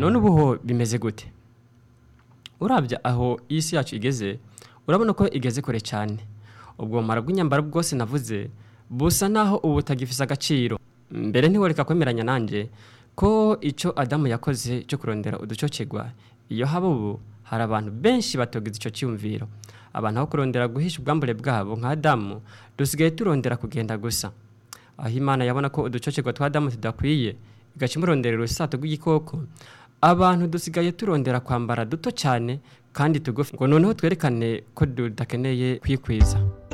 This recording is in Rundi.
none ubu ho bimeze gute urabya aho isi yacu igeze urabona ko igeze kure cyane ubwo bumara bw'inyambaro bwose navuze busa naho ubu butagifise agaciro mbere ntiworeka kwemeranya nanjye ko icyo adamu yakoze cyo kurondera uducocegwa iyo haba ubu hari abantu benshi batogize icyo cyiyumviro abantu aho kurondera guhisha ubwambure bwabo nka adamu dusigaye turondera kugenda gusa aho imana yabona ko uducocegwa twa adamu tudakwiye igaca imurondera urusato rw'igikoko abantu dusigaye turondera kwambara duto cyane kandi tugufi ngo noneho twerekane ko tudakeneye kwikwiza